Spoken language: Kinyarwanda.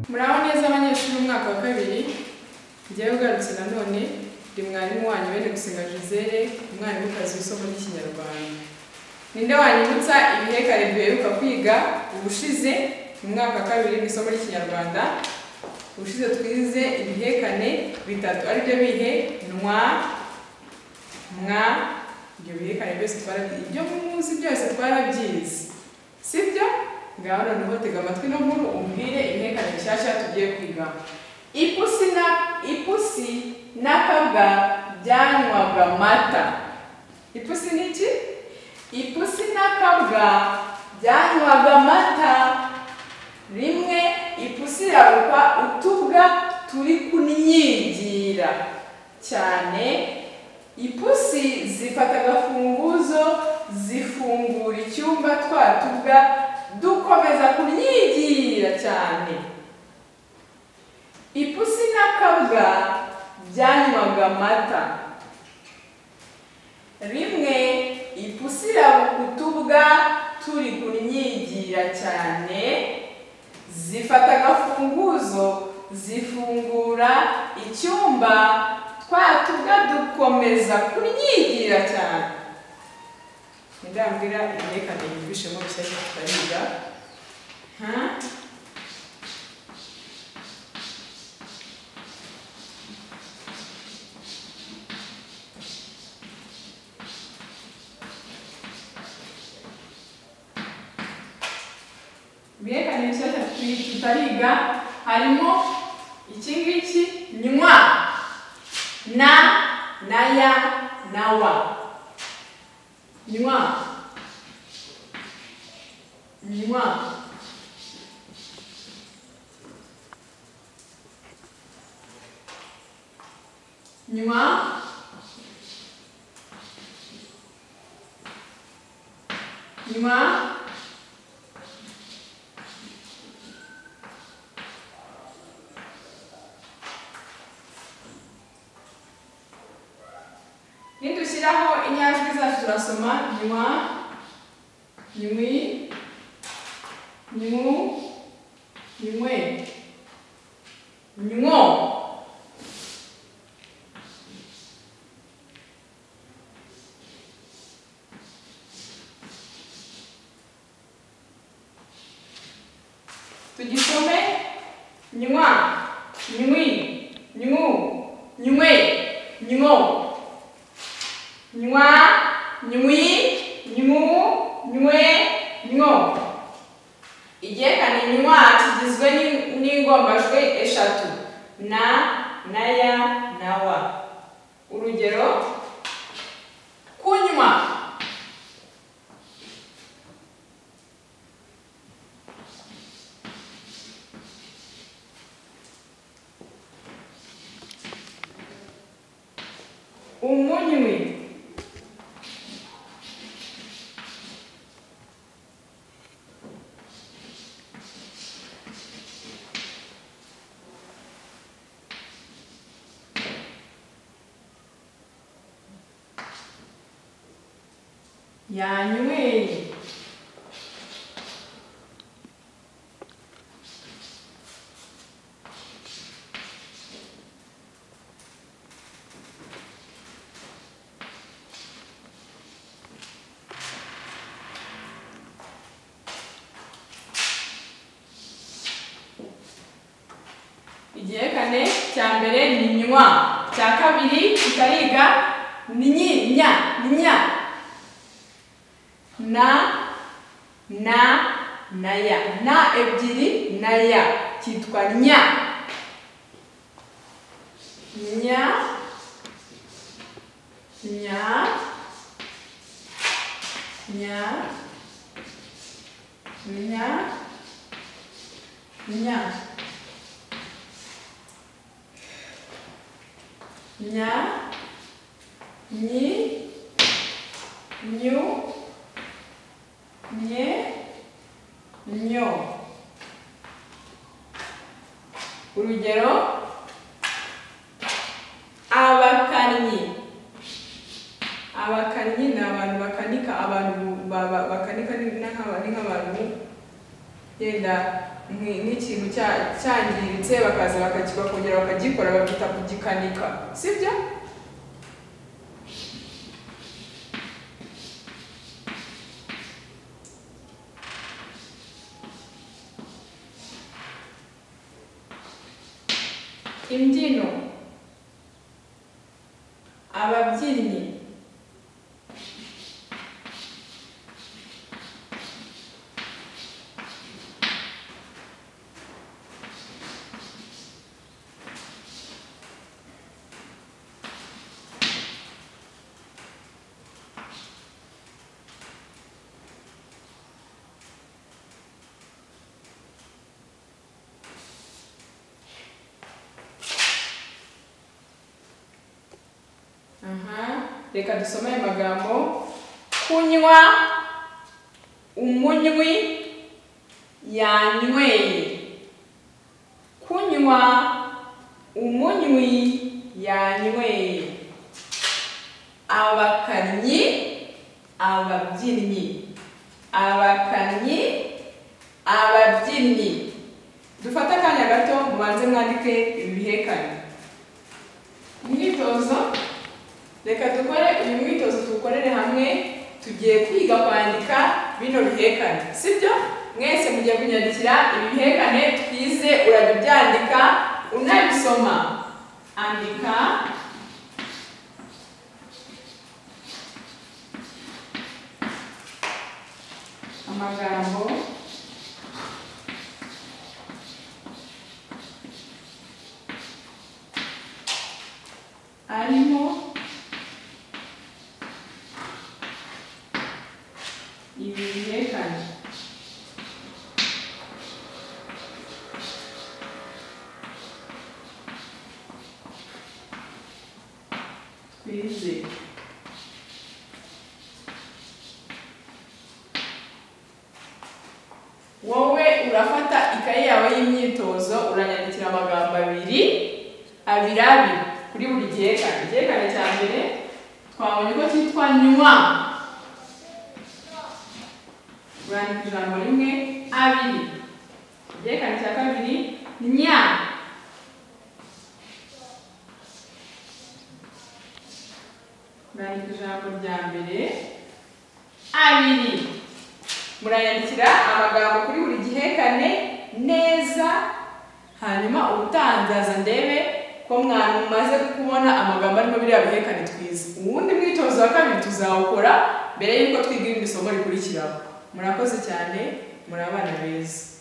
muraho neza abanyeshuri umwaka wa kabiri njyewe ugarutse nanone ndi mwarimu wanyu bene gusenga gisele umwarimukazi w'isomo ry'ikinyarwanda ninde wanyibutsa ibihe kare duheruka kwiga ubushize mu mwaka wa kabiri mu isomo ry'ikinyarwanda ubushize twize ibihekane bitatu aribyo bihe ntwa mwa ibyo bihekane byose twarabyize ibyo muzi byose twarabyize sibyo ngaho noneho tega amatwi no nkuru umbwire ibihekane bishyashya tugiye kwiga ipusi na ipusi n'akabwa byanywaga mata ipusi ni iki ipusi n'akabwa byanywaga mata rimwe ipusi iraruka utubwa turi kunyigira cyane ipusi zifata agafunguzo zifungura icyumba twa tubwa dukomeza kunyigira cyane ipusi n'akabwa byanywaga amata rimwe ipusi iraruka utubwa turi kunyigira cyane zifata agafunguzo zifungura icyumba twa tubwa dukomeza kunyigira cyane indambwira imyerekane yumvishemo bishyashya tutariga ha imyerekane bishyashya tu- tutariga harimo iki ngiki nywa na na ya na wa nywa nywa nywa nywa nidushyiraho inyajwi zacu turasoma nywa nywi nyu nywe nywo tugisome nywa nywi nyu nywe nywo nywa nywi nywu nywe nwo igihekane nywa kigizwe n'in- n'ingombajwi eshatu na na ya na wa urugero kunywa umunywi yanyweye igihekane cya mbere ni nywa cya kabiri kikariga ni nyi nya ni nya na na na ya na ebyiri na ya cyitwa nya nya nya nya nya nya nya nyi nyu nye nyo urugero abakanyi abakanyi ni abantu bakanika abantu ba- ba- bakanika ni ni nk'aba- ni nk'abantu yenda nk'i- nk'ikintu cya- cyangiritse bakaza bakaki- bakongera bakagikora bakita kugikanika sibyo imbyino ababyinnyi Aha, reka dusome aya magambo kunywa umunywi yanyweye kunywa umunywi yanyweye abakanyi ababyinnyi abakanyi ababyinnyi dufate akanya gato mubanze mwandike ibi bihekane umwitozo reka dukore uyu mwitozo tuwukorere hamwe tugiye kwiga kwandika bino bihekane sibyo mwese mugiye kunyandikira ibi bihekane twize urajya ubyandika unabisoma andika amagambo arimo ibi bihekane twize wowe urafata ikaye yawe y'imyitozo uranyandikira amagambo abiri abiri abiri kuri buri gihekane igihekane cya mbere twabonye ko cyitwa nywa urandika ijambo rimwe abiri igihekane cya kabiri nya urandika ijambo rya mbere abiri murayandikira amagambo kuri buri gihekane neza hanyuma ubutangaza ndebe ko mwamaze kubona amagambo arimo biriya bihekane twize uwundi mwitozo wa kabiri tuzawukora mbere y'uko twiga irindi somo rikurikiraho murakoze cyane muri abana beza